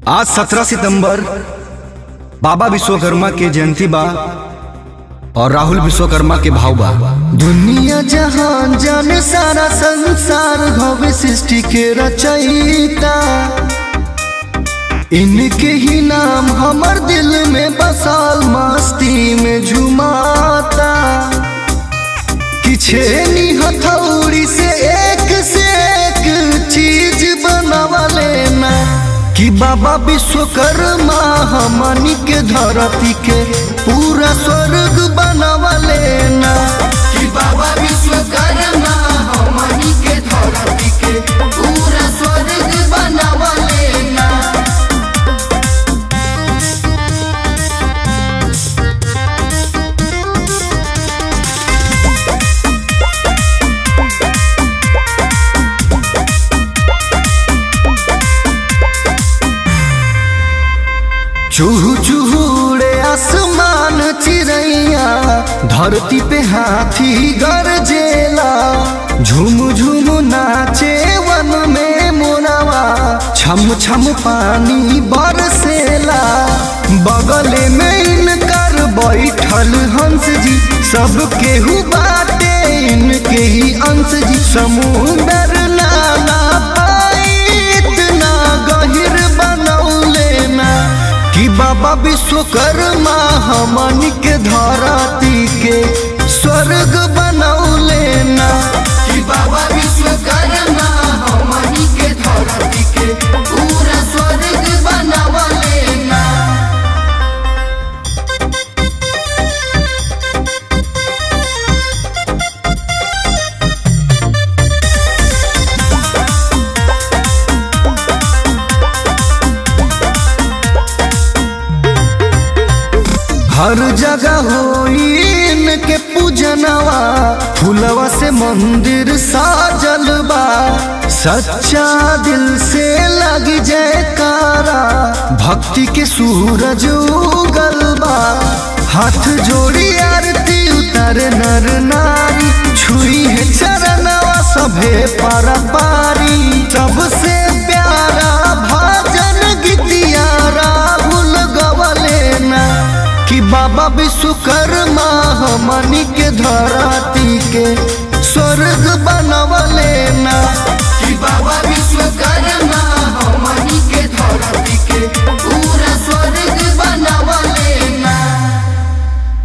आज 17 सितंबर बाबा विश्वकर्मा के जयंती बा और राहुल विश्वकर्मा के भाव बा दुनिया जहान जाने सारा संसार भव्य सृष्टि के रचयिता इनके ही नाम हमर दिल में बसाल मस्ती में झुमाता किछे नी हथौड़ी से एक से एक चीज बनावले ना कि बाबा विश्वकर्मा हमनी के धरती के पूरा स्वर्ग बनावले ना कि बाबा विश्वकर्मा हमनी के धरती के पूरा स्वर्ग बनावले ना चूहू चूहूड़े आसमान चिड़ैया धरती पे हाथी गरजेला झुम झुम नाचे वन में मोनावा छम छम पानी बरसेला बगले में इनकर बैठल हंस जी सब केहू बाटे इनके ही अंश जी समुंदर नाला पाई इतना गहिर बनौले ना कि बाबा विश्वकर्मा हमनी के धरती के स्वर्ग बनौले ना कि बाबा विश्वकर्मा हमनी के धरती के पूरा स्वर्ग बनौले ना हर जगह होई इनके पूजनवा फूलवा से मंदिर साजल बा सच्चा दिल से लग जयकारा भक्ति के सूरज उगल बा हाथ जोड़ी आरती उतर नर नारी छुई है चरणवा सभे पर पारी सबसे प्यारा भजन गीतिया राहुल गवले ना कि बाबा विश्वकर्मा हमनी के धरा